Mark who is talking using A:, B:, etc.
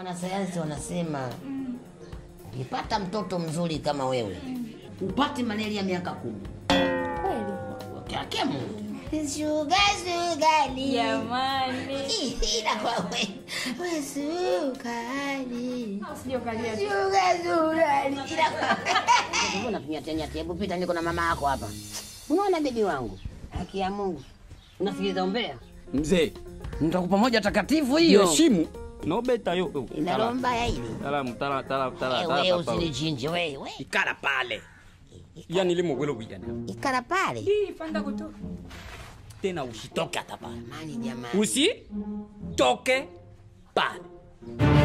A: wanasayansi wanasema ukipata mtoto mzuri kama wewe upate malaria miaka kumi.
B: Kweli?
A: Wake Mungu. Shuga shugali.
B: Jamani.
A: Ila kwa we. We sukari.
B: Usije ukalia.
A: Shuga shugali. Ila kwa Mbona tunyatenyate? Hebu pita niko na mama yako hapa. Unaona bibi wangu? Haki ya Mungu. Unasikiliza umbea?
C: Mzee,
A: Nitakupa moja takatifu hiyo.
C: heshimu. Nobeta yo.
A: Inalomba ya hili.
C: Tala tala tala tala
A: Eh,
C: tala.
A: Wewe
C: papa.
A: usinichinje wewe.
C: Ikara pale. Yani limo gwelo bwijana.
A: Ikara pale.
B: Hii panda kutoka.
C: Tena usitoke hata pale.
A: Mani jamani.
C: Usi toke pale.